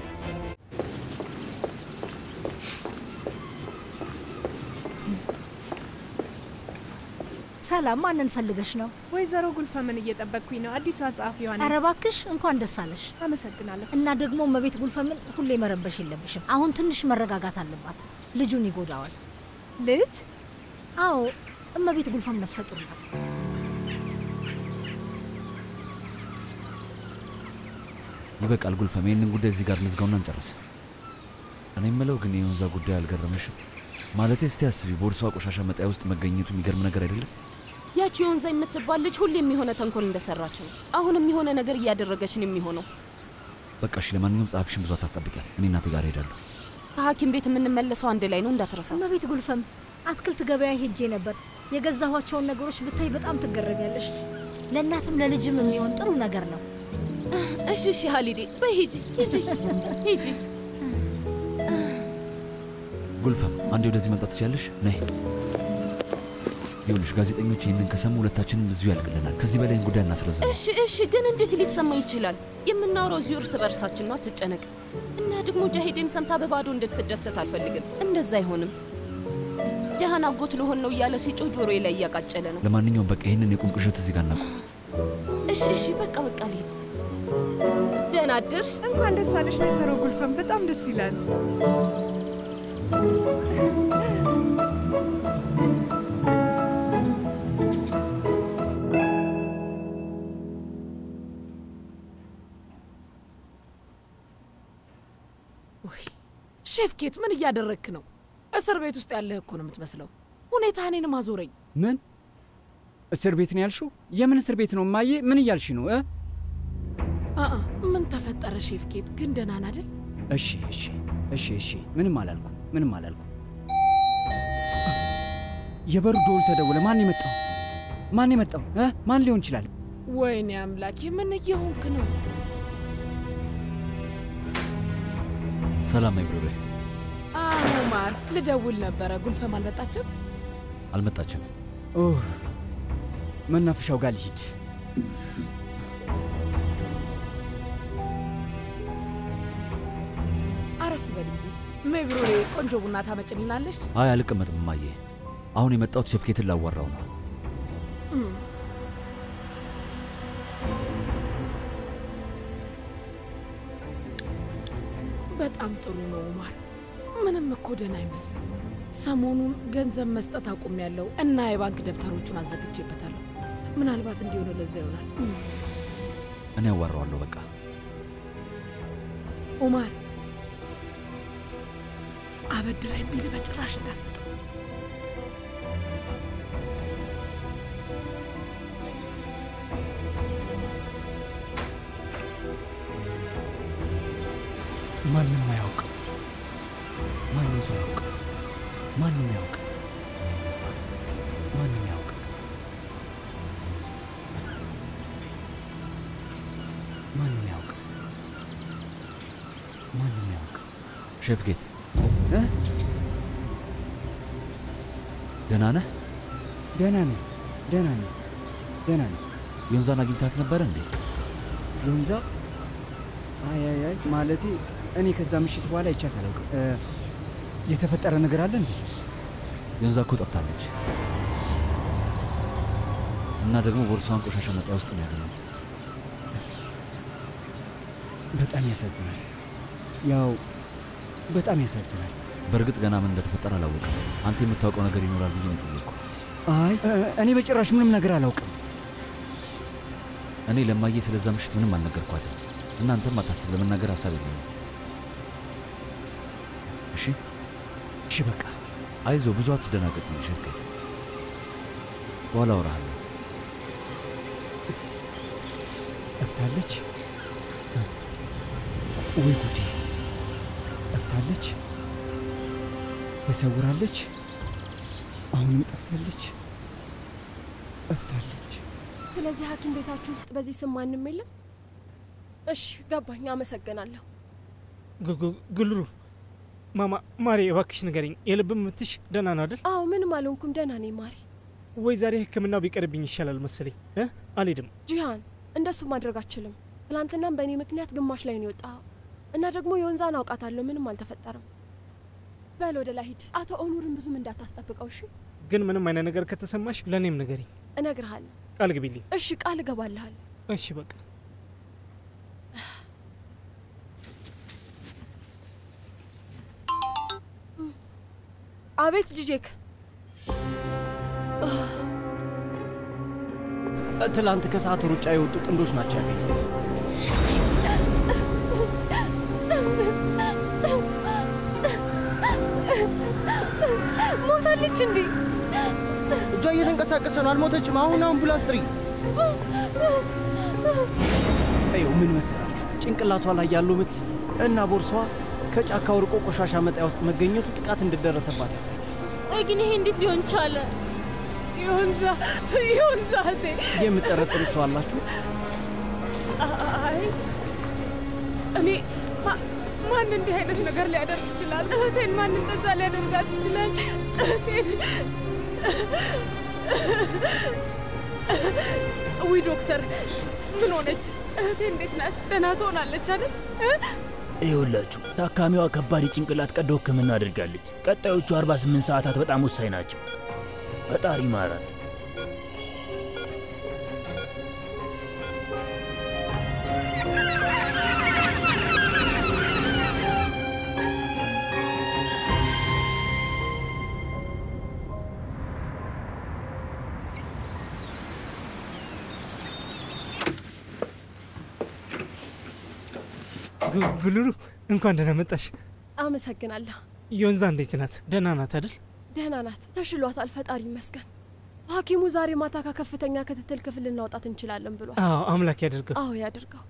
ሰላም፣ ማንን ፈልገሽ ነው? ወይዘሮ ጉልፈምን እየጠበቅኩኝ ነው። አዲሷ ጸሐፊዋ ነኝ። ኧረ እባክሽ እንኳን ደስ አለሽ። አመሰግናለሁ። እና ደግሞ እመቤት ጉልፈምን ሁሌ መረበሽ የለብሽም። አሁን ትንሽ መረጋጋት አለባት። ልጁን ይጎዳዋል። ልጅ? አዎ፣ እመቤት ጉልፈም ነፍሰ ጡር ናት። ይበቃል ጉልፈም፣ ይህንን ጉዳይ እዚህ ጋር እንዝጋውና እንጨርስ። እኔ የምለው ግን የወንዛ ጉዳይ አልገረመሽም? ማለቴ እስቲ አስቢ፣ ቦርሷ ቆሻሻ መጣያ ውስጥ መገኘቱ የሚገርም ነገር አይደለም? ያቺ ወንዛ የምትባል ልጅ ሁሌም የሆነ ተንኮል እንደሰራች ነው። አሁንም የሆነ ነገር እያደረገች ነው የሚሆነው። በቃ እሺ፣ ለማንኛውም ጸሐፊሽን ብዙ አታስጠብቂያት። እኔ እናቴ ጋር ሄዳለሁ። ከሐኪም ቤት የምንመለሰው አንድ ላይ ነው እንዳትረሳ። እመቤት ጉልፈም አትክልት ገበያ ሄጄ ነበር። የገዛኋቸውን ነገሮች ብታይ በጣም ትገረሚያለሽ። ለእናትም ለልጅም የሚሆን ጥሩ ነገር ነው። እሺ እሺ፣ ሀሊዴ በይ ሂጂ ሂጂ ሂጂ። ጉልፈም አንዴ ወደዚህ መምጣት ትችያለሽ? ነይ። ይኸውልሽ ጋዜጠኞች ይህንን ከሰሙ ሁለታችንም እዚሁ ያልቅልናል። ከዚህ በላይ ይህን ጉዳይ እናስረዝም። እሺ እሺ፣ ግን እንዴት ሊሰማ ይችላል? የምናወራው እዚሁ እርስ በርሳችን ነው። አትጨነቅ። እና ደግሞ ጃሂዴም ሰምታ በባዶ እንድትደሰት አልፈልግም። እንደዛ አይሆንም። ጃሃን አጎት ልሆን ነው እያለ ሲጮህ ጆሮዬ ላይ እያቃጨለ ነው። ለማንኛውም በቃ ይህንን የቁም ቅዠት እዚህ ጋር እናቁም። እሺ እሺ፣ በቃ በቃ ልሂድ። ደህና አደርሽ። እንኳን ደስ አለሽ ወይዘሮ ጉልፈም፣ በጣም ደስ ይላል። ሼፍ ኬት ምን እያደረግክ ነው? እስር ቤት ውስጥ ያለህ እኮ ነው የምትመስለው። ሁኔታ እኔንም አዞረኝ። ምን እስር ቤት ነው ያልሽው? የምን እስር ቤት ነው እማዬ? ምን እያልሽ ነው እ? አአ ምን ተፈጠረ ሼፍ ኬት? ግን ደህና ነህ አይደል? እሺ እሺ እሺ እሺ፣ ምንም አላልኩ ምንም አላልኩ። የበሩ ደወል ተደወለ። ማን የመጣው? ማን የመጣው እ? ማን ሊሆን ይችላል? ወይኔ አምላኬ፣ ምን እየሆንክ ነው? ሰላም አይብሮሬ። አዎ ማር፣ ልደውል ነበረ። ጉልፈም አልመጣችም? አልመጣችም። ኡፍ፣ መናፈሻው ጋር ልሂድ። አረፍ በል እንጂ ሜብሮሬ፣ ቆንጆ ቡና ታመጭልናለሽ? አይ አልቀመጥም እማዬ። አሁን የመጣሁት ሸፍኬትን ላዋራው ነው። እም፣ በጣም ጥሩ ነው ኡማር። ምንም እኮ ደህና አይመስልም። ሰሞኑን ገንዘብ መስጠት አቁሜያለሁ እና የባንክ ደብተሮቹን አዘግቼበታለሁ። ምናልባት እንዲሆነ ለዛ ይሆናል። እም፣ እኔ ያዋራዋለሁ በቃ። ኡማር አበድራኝ ቢል በጭራሽ እንዳስጠው። ማንም አያውቅም። ማንም ሰው አያውቅም። ማንም ያውቅ ማንም ያውቅ ማንም ያውቅ ማንም ያውቅ ሼፍ ጌት እ? ደህና ነህ? ደህና ነኝ ደህና ነኝ ደህና ነኝ። ዮንዛን አግኝታት ነበረ እንዴ? ሎንዛ አይ አይ አይ ማለቴ እኔ ከዛ ምሽት በኋላ ይቻት አላውቅም። እ፣ የተፈጠረ ነገር አለ እንዴ? ዮንዛ እኮ ጠፍታለች እና ደግሞ ቦርሷን ቆሻሻ መጣያ ውስጥ ነው ያገኙት። በጣም ያሳዝናል። ያው በጣም ያሳዝናል። በእርግጥ ገና ምን እንደተፈጠረ አላወቅም። አንተ የምታውቀው ነገር ይኖራል ብዬ ነው የጠየቅኩ። አይ እ፣ እኔ በጭራሽ ምንም ነገር አላውቅም። እኔ ለማየ ስለዛ ምሽት ምንም አልነገርኳትም። እናንተም አታስብ፣ ለመናገር ሀሳብ የለኝም። እሺ እሺ፣ በቃ አይዞ፣ ብዙ አትደናገጥ እንጂ ሸፍቀት፣ በኋላ አወራሃለሁ። ጠፍታለች። ወይ ጉዴ! ጠፍታለች፣ ተሰውራለች፣ አሁንም ጠፍታለች። ጠፍታለች። ስለዚህ ሐኪም ቤታችሁ ውስጥ በዚህ ስም ማንም የለም? እሺ ገባኝ። አመሰግናለሁ። ጉ- ጉ- ጉልሩ ማማ ማሬ እባክሽ ንገረኝ፣ የልብ ምትሽ ደህና ነው አይደል? አዎ ምንም አልሆንኩም፣ ደህና ነኝ ማሪ። ወይ ዛሬ ህክምናው ቢቀርብኝ ይሻላል መሰለኝ እ አልሄድም። ጂሃን እንደሱ ማድረግ አችልም። ትናንትናም በእኔ ምክንያት ግማሽ ላይ ነው የወጣኸው እና ደግሞ የወንዛን አውቃታለሁ። ምንም አልተፈጠረም። በል ወደ ላይ ሂድ። አቶ ኦኑርን ብዙም እንዳታስጠብቀው እሺ? ግን ምንም አይነት ነገር ከተሰማሽ ለእኔም ንገሪኝ፣ እነግርሃለሁ። ቃል ግቢልኝ። እሺ ቃል እገባልሃል። እሺ በቃ አቤት ጂጄክ። ትላንት ከሰዓት ሩጫ የወጡ ጥንዶች ናቸው ያገኙት። ሞታለች እንዴ? እጇ እየተንቀሳቀሰ ነው። አልሞተችም። አሁን አምቡላንስ ጥሪ። ይኸው ምን መሰላችሁ፣ ጭንቅላቷ ላይ ያለው ምት እና ቦርሳዋ ከጫካው ርቆ ቆሻሻ መጣያ ውስጥ መገኘቱ ጥቃት እንደደረሰባት ያሳያል። ቆይ ግን ይሄ እንዴት ሊሆን ቻለ? ዮንዛ ዮንዛ እህቴ። የምጠረጥሩ ሰው አላችሁ? አይ እኔ ማ- ማን እንዲህ አይነት ነገር ሊያደርግ ይችላል? እህቴን ማን እንደዛ ሊያደርጋት ይችላል? እህቴን ውይ ዶክተር ምን ሆነች? እህቴ እንዴት ናት? ደህና ትሆናለች አይደል? እ? ይኸውላችሁ ታካሚዋ ከባድ የጭንቅላት ቀዶ ሕክምና አድርጋለች። ቀጣዮቹ 48 ሰዓታት በጣም ወሳኝ ናቸው። ፈጣሪ ማራት። ጉ- ጉልሩ እንኳን ደህና መጣሽ። አመሰግናለሁ። ዮንዛ እንዴት ናት? ደህና ናት አይደል? ደህና ናት፣ ተሽሏታል። ፈጣሪ ይመስገን። ሐኪሙ ዛሬ ማታ ከከፍተኛ ክትትል ክፍል ልናውጣት እንችላለን ብሏል። አዎ አምላክ ያደርገው። አዎ ያድርገው።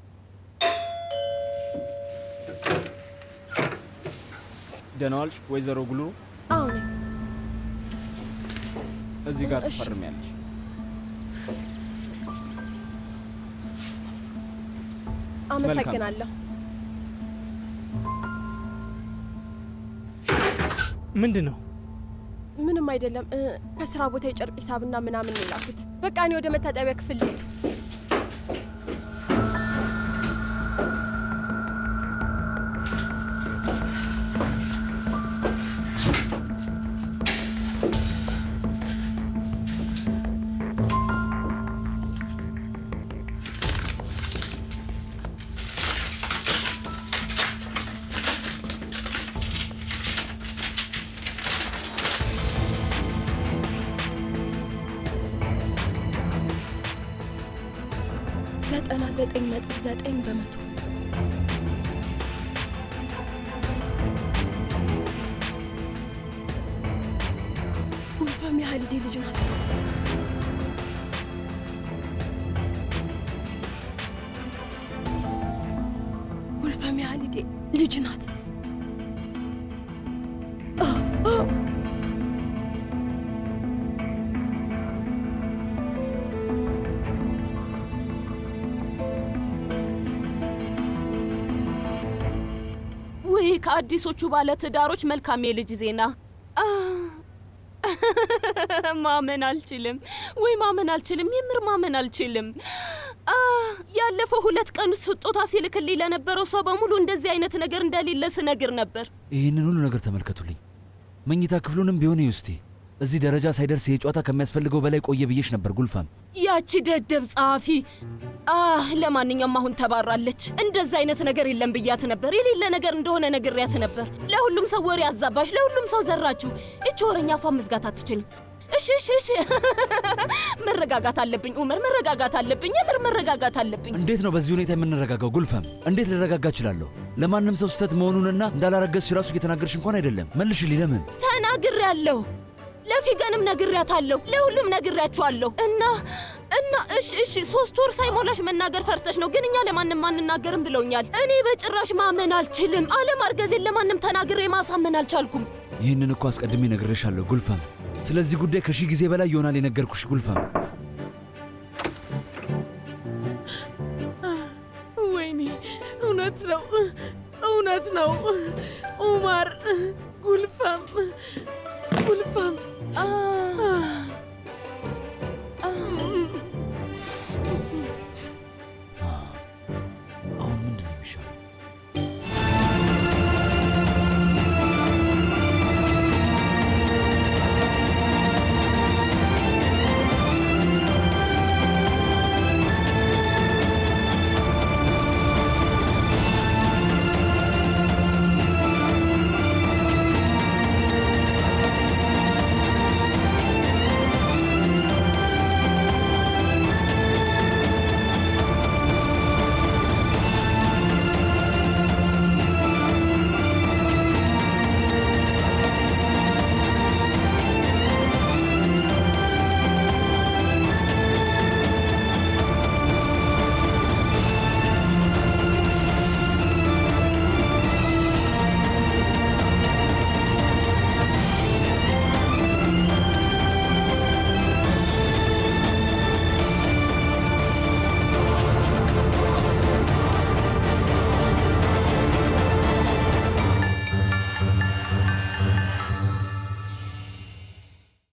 ደህና ዋልሽ ወይዘሮ ጉልሩ። አዎ ነኝ። እዚህ ጋር እሺ። ትፈርሚያለሽ። አመሰግናለሁ። ምንድን ነው? ምንም አይደለም። እ፣ ከስራ ቦታ የጨርቅ ሂሳብና ምናምን ነው የላኩት። በቃ እኔ ወደ መታጠቢያ ክፍል ልሄድ። ዘጠና ዘጠኝ ነጥብ ዘጠኝ በመቶ ውልፋም የሀሊዴ ልጅ ናት። ውልፋም የሀሊዴ ልጅ ናት። አ፣ አ። ውይ ከአዲሶቹ ባለ ትዳሮች መልካም የልጅ ዜና አ፣ ማመን አልችልም። ወይ ማመን አልችልም። የምር ማመን አልችልም። አ፣ ያለፈው ሁለት ቀን ስጦታ ሲልክልኝ ለነበረው ሰው በሙሉ እንደዚህ አይነት ነገር እንደሌለ ስነግር ነበር። ይህንን ሁሉ ነገር ተመልከቱልኝ። መኝታ ክፍሉንም ቢሆን እዩ እስቲ። እዚህ ደረጃ ሳይደርስ ይሄ ጨዋታ ከሚያስፈልገው በላይ ቆየ ብዬሽ ነበር ጉልፋም። ያቺ ደደብ ጸሐፊ አህ ለማንኛውም አሁን ተባራለች። እንደዛ አይነት ነገር የለም ብያት ነበር። የሌለ ነገር እንደሆነ ነግሬያት ነበር። ለሁሉም ሰው ወሬ አዛባሽ፣ ለሁሉም ሰው ዘራችሁ። እች ወረኛ አፏን መዝጋት አትችልም። እሺ እሺ እሺ፣ መረጋጋት አለብኝ ኡመር፣ መረጋጋት አለብኝ። የምር መረጋጋት አለብኝ። እንዴት ነው በዚህ ሁኔታ የምንረጋጋው? ጉልፈም እንዴት ልረጋጋ እችላለሁ? ለማንም ሰው ስህተት መሆኑንና እንዳላረገዝሽ ራሱ እየተናገርሽ እንኳን አይደለም። መልሽልኝ። ለምን ተናግሬያለሁ። ለፊገንም ነግሬያታለሁ። ለሁሉም ነግሬያቸዋለሁ። እና እና እሺ እሺ ሶስት ወር ሳይሞላሽ መናገር ፈርተሽ ነው፣ ግን እኛ ለማንም አንናገርም ብለውኛል። እኔ በጭራሽ ማመን አልችልም። አለማርገዜን ለማንም ተናግሬ ማሳመን አልቻልኩም። ይህንን እኮ አስቀድሜ ነግሬሻለሁ ጉልፈም። ስለዚህ ጉዳይ ከሺህ ጊዜ በላይ ይሆናል የነገርኩሽ ጉልፈም። እውነት ነው፣ እውነት ነው። ኡማር ጉልፈም ጉልፈም አሁን ምንድን ነው የሚሻለው?